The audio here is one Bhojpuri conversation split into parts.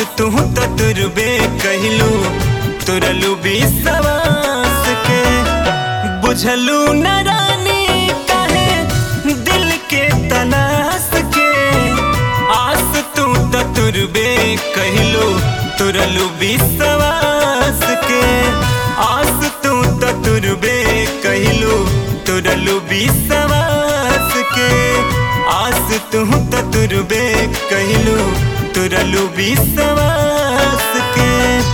तू तो तुरबे कहलू तुरलू विश्वास के बुझलू न रानी काहे दिल के तलाश के आस तू तो तुरबे कहलू तुरलू विश्वास के आस तू तो तुरबे कहलू तुरलू विश्वास के आस तू तो तुरबे कहलू तुरलू विश्वास के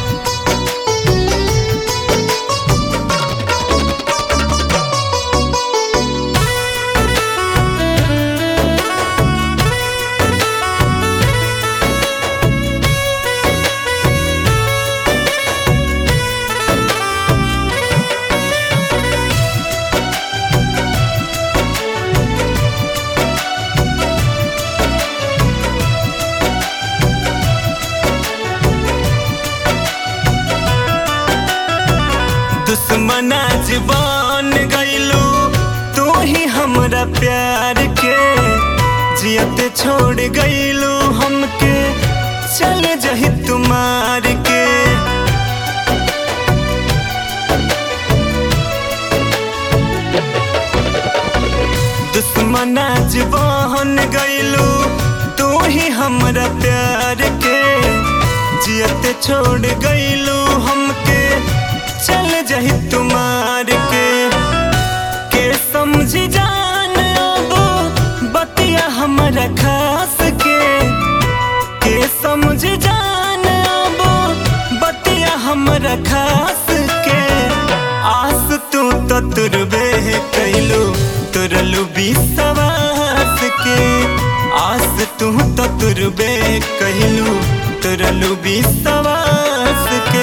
दुश्मना जबान गईलू तू ही हमरा प्यार के जियत छोड़ गईलू हमके चल जही तुम्हार के दुश्मना जबान गईलू तू ही हमरा प्यार के जियत छोड़ गईलू हमके चल जही तुम्हार के के समझ जान अब बतिया हमरा खास के के समझ जान अब बतिया हमरा खास के आस तू तो तुरबे कैलू तुरलू विश्वास के आस तू तो तुरबे कहलू तुरलू विश्वास के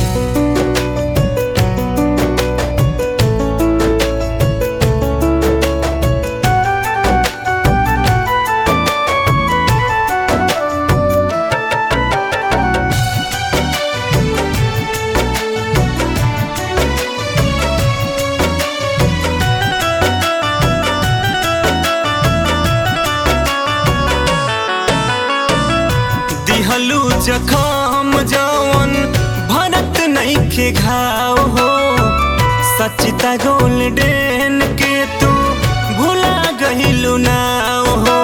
दिहलू जखम जवन भरत नईखे घाव हो सचिता गोल्डन के तू भुला गहिलू नाव हो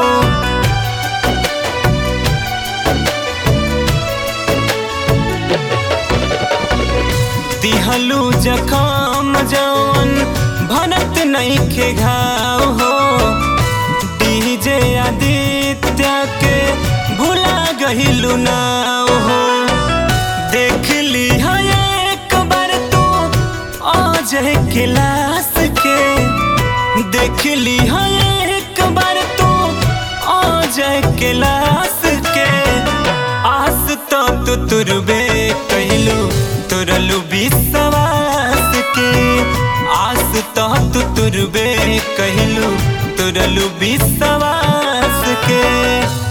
दिहलू जखम जवन भरत नईखे घाव हो डीजे आदित्य के भुला गहिलू नाव हो देख ली है एक बार तू अजय क्लास के देख ली है एक बार तू अजय क्लास के आस तो तू तुरबे कहलू तुरलू विश्वास के आस तो तू तुरबे कहलू तुरलू विश्वास के